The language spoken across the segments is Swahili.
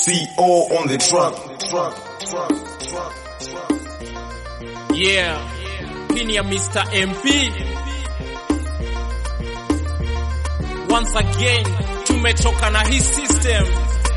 CO on the truck. Truck, truck, truck, truck. Yeah, hii ni ya Mr. MP. Once again, tumechoka na hii system.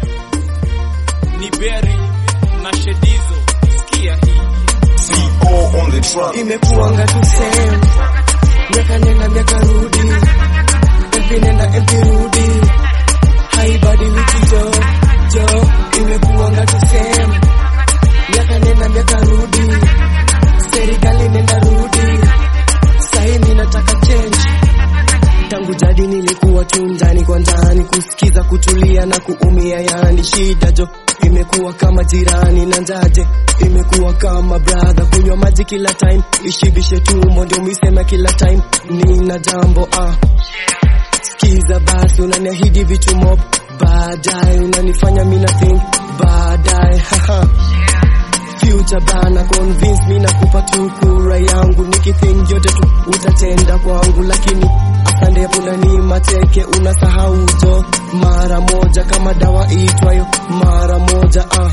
Ni Berry na Shedizo, sikia hii. CO on the truck. imekuanga tu same miaka nenda miaka rudi MP nenda MP rudi haibadiliki jo jo imekuanga tu same miaka nenda miaka rudi serikali nenda rudi sahi mi nataka change tangu jadi nilikuwa tu ndani kwa ndani kusikiza kutulia na kuumia yani shida jo imekuwa kama jirani na njaje imekuwa kama brother kunywa maji kila time ishibishe tumbo ndio misema kila time nina jambo ah sikiza basi unaniahidi vitu mob baadaye unanifanya mina think baadaye haha future bana convince mi nakupa tu kura yangu nikithink yote tu utatenda kwangu lakini asande punani mateke unasahau jo mara moja kama dawa itwayo mara moja ah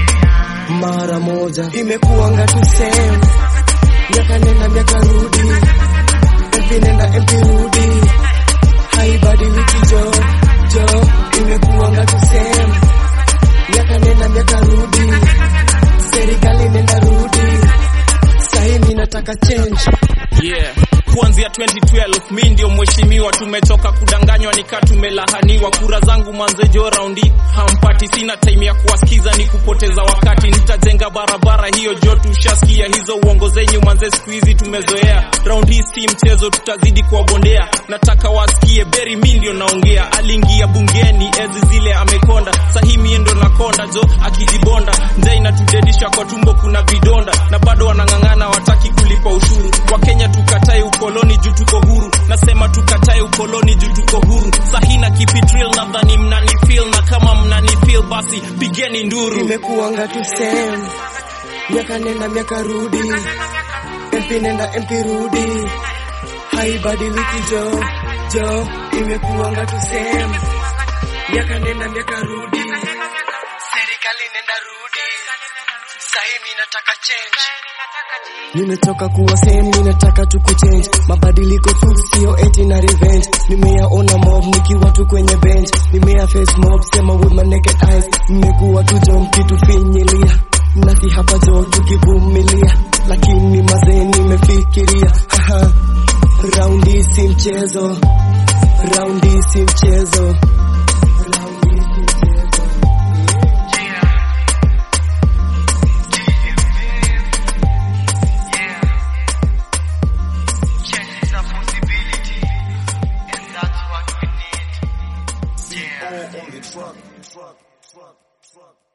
mara moja imekuanga tu same miaka nenda miaka rudi MP nenda MP rudi haibadiliki jo jo imekuanga tu same miaka nenda miaka rudi serikali nenda rudi sahi mi nataka change Yeah. Kuanzia 2012 mi ndio mheshimiwa, tumetoka kudanganywa nika tumelahaniwa. Kura zangu mwanzejo raundi hampati, sina time ya kuwasikiza ni kupoteza wakati. Nitajenga barabara hiyo jo, tushasikia hizo uongo zenyu manze, siku hizi tumezoea. Raundi hii si mchezo, tutazidi kuwabondea. Nataka wasikie Berry mi ndio naongea, aliingia bungeni ezi zile amekonda, sahi mie ndo nakonda jo, akijibonda njaa inatudedisha kwa tumbo, kuna vidonda na bado wanang'ang'ana, wataki kulipa ushuru. Wakenya tukatae ukoloni juu tuko huru, nasema tukatae ukoloni juu tuko huru. Sahina kipitril, nadhani mnanifeel, na kama mnanifeel basi pigeni nduru. imekuanga tu same miaka nenda miaka rudi MP nenda MP rudi haibadiliki jo jo imekuanga tu same miaka nenda miaka rudi serikali nenda rudi sahi mi nataka change Nimetoka kuwa same, ninataka tu kuchange mabadiliko tu, sio eti na revenge. Nimeyaona mob nikiwa tu kwenye bench, nimeya face mob sema with my naked eyes. Nimekuwa tu jo mkitufinyilia nasi hapa jo tukivumilia, lakini mazee nimefikiria haha, raundi si mchezo, raundi si mchezo, raundi si mchezo. CO on the truck. Truck, truck, truck.